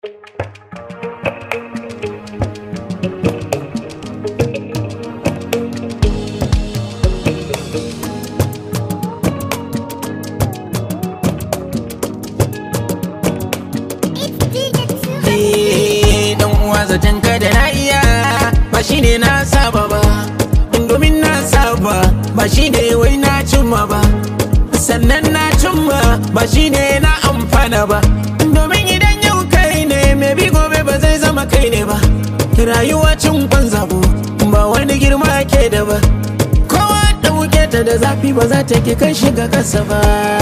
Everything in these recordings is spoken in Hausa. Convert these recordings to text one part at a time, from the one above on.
dan uwa zaton ka da na iya ba shi ne na saba ba domin na saba ba shi ne wai na cimma ba sannan na cimma ba shi ne na amfana ba domin idan yau kai ne mai bi gobe ba zai zama kai ne ba rayuwa cin kwan zabo ba wani girma ke da ba kowa ɗauke ta da zafi ba za ta ke kai shiga kasa ba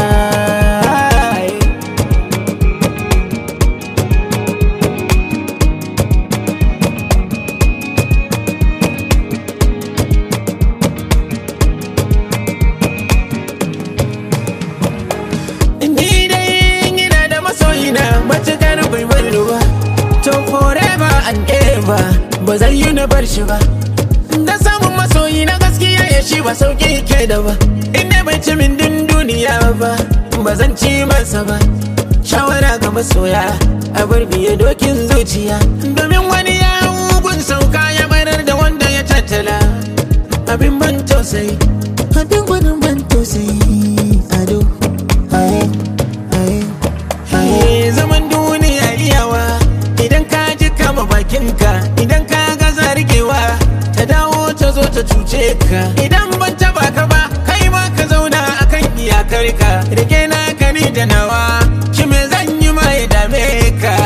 Ni dai ina da masoyina matukar bai bar ni ba To forever and ever ba zai yi na bar shi ba Da samun masoyi na gaskiya ya shi ba sauki ke da ba Inda bai ci min din duniya ba ba zan ci masa ba Shawara ga masoya a bar biye dokin zuciya Domin wani ya gun sauka ya barar da wanda ya tattala Abin ban tausayi Abin gwanin ban tausayi ado aye aye Aye, zaman duniya iyawa idan ka ji kama bakinka idan ka ga zargewa ta dawo ta zo ta cuce ka idan ban taba ka ba kai ma ka zauna akan iyakar ka rike na ka ni da nawa shi me zan yi ma ya dame ka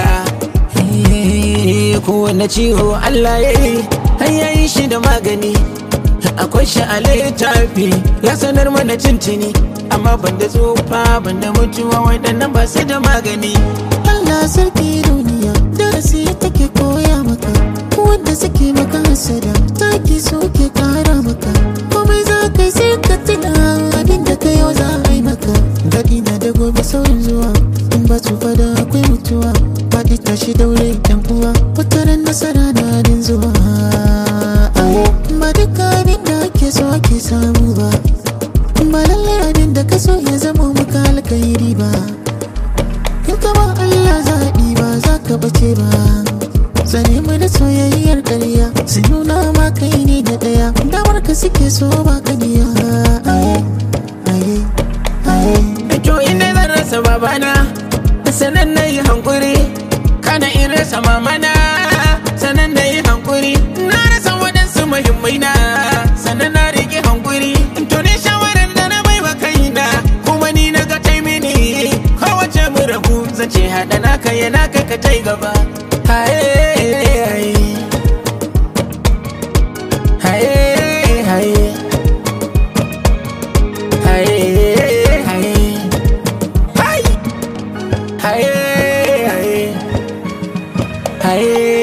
Eh, kowane ciwo Allah ya yi har ya yi shi da magani akwai shi a littafi ya sanar mana cincini amma ban da tsufa ban da mutuwa waɗannan ba su da magani Allah sarki duniya darasi take koya maka wanda suke maka hasada taki suke kara maka komai za ka yi sai ka tuna abin da ka yau za a yi maka daɗi na da gobe saurin zuwa in ba tsufa da akwai mutuwa faɗi tashi daure yan uwa wata ran nasara na din zuwa Aye, ba duka abin da ake so ake samu ba ba lallai abin da ka so ya zama maka alkhairi ba in ka ba Allah zaɓi ba za ka bace ba Sane mu da soyayyar ƙarya su nuna ma kai ne da ɗaya damar ka suke so ba ka biya aye aye aye to inda zan rasa babana sanan na yi hankuri kana in rasa mamana sanan na yi hankuri na rasa waɗansu muhimmai na sanan na riƙe hankuri to ne shawarar da na bai wa kaina kuma ni na ga tai mini kowace mu rabu zan ce haɗa naka ya naka ka tai gaba haye haye haye haye haye haye Hai! Haye, haye, haye,